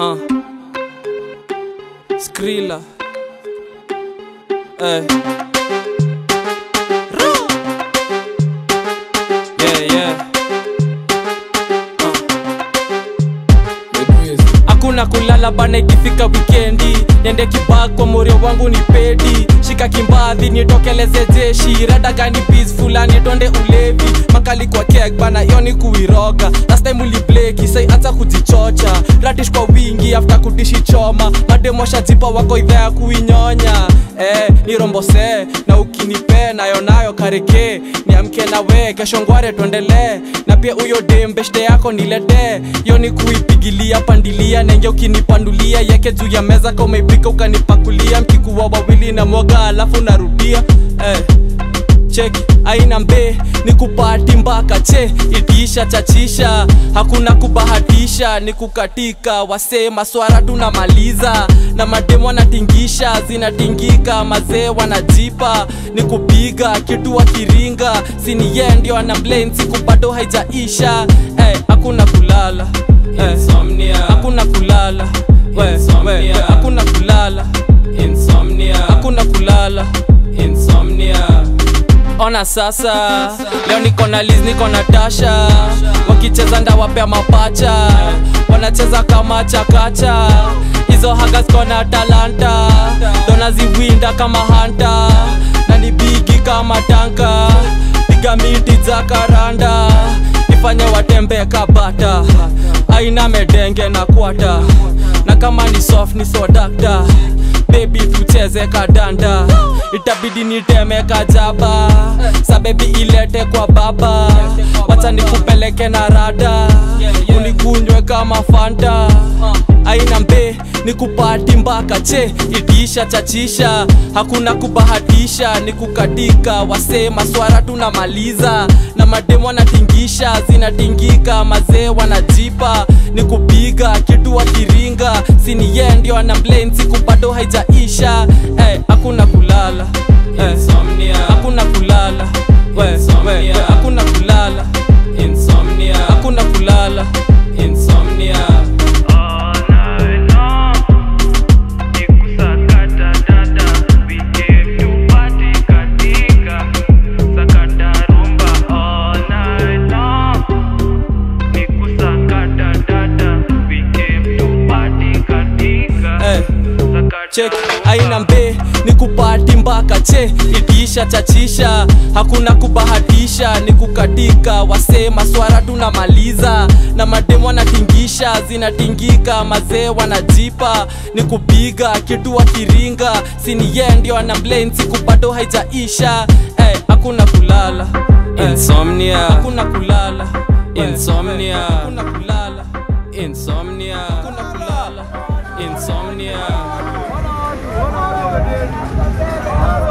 Uh. Skrilla. Hey. Yeah, yeah. hakuna kulala bana ikifika wikendi niende kibak kwa morio wangu ni pedi shika kimbadhi nitokeleze jeshi rada gani bis fulani tonde ulevi makali kwa kek bana iyo ni kuiroga last time ulibleki sai hata kujichocha radish kwa wingi afta kudishi choma mademosha jipa wako idhaa ya kuinyonya eh, nirombose na ukinipe nayo nayo kareke niamke na we kesho ngware tuendelee na pia huyo dembeshte yako niletee yo ni kuipigilia pandilia nenge ukinipandulia yeke juu ya meza ka umeipika ukanipakulia mkikuwa wawili na mwoga alafu narudia eh cheki aina mbe ni kupati mpaka che itisha chachisha hakuna kubahatisha ni kukatika wasee maswara tunamaliza na mademu wanatingisha zinatingika mazee wanajipa ni kupiga kitu wakiringa siniye ndio ana blame siku bado haijaisha eh, hakuna kulala eh, Insomnia. hakuna kulala we, we, we, Insomnia. hakuna kulala Insomnia. hakuna kulala Insomnia. ona sasa leo niko na liz niko na tasha wakicheza ndawapea mapacha wanacheza kama chakacha hizo hagas kona talanta donaziwinda kama hanta na ni bigi kama tanka piga miti za karanda ifanye watembee kabata aina medenge na kwata na kama ni soft ni sodakta bebi tucheze kadanda itabidi niteme kajaba sa bebi ilete kwa baba wacha nikupeleke na rada unikunywe kama fanta aina mbe ni kupati mpaka che itisha chachisha hakuna kubahatisha ni kukatika wasee maswara tunamaliza na mademu wanatingisha zinatingika mazee wanajipa ni kupiga kitu wakiringa siniye ndio ana blame siku bado haijaisha eh, hakuna kulala eh, Insomnia. hakuna kulala we, we, we, Insomnia. hakuna kulala Insomnia. hakuna kulala Insomnia. All night long, nikusakata dada, we came to party katika sakata rumba. All night long, nikusakata dada, we came to party katika eh. sakata chek rumba. aina mbe ni kupati mpaka che itisha chachisha hakuna kubahatisha ni kukatika wasee maswara tunamaliza na mademu wanatingisha zinatingika mazee wanajipa ni kupiga kitu wakiringa siniye ndio ana blame siku bado haijaisha eh, hakuna kulala eh, Insomnia. hakuna kulala We, Insomnia. we, hakuna kulala Insomnia. hakuna kulala Insomnia. Insomnia.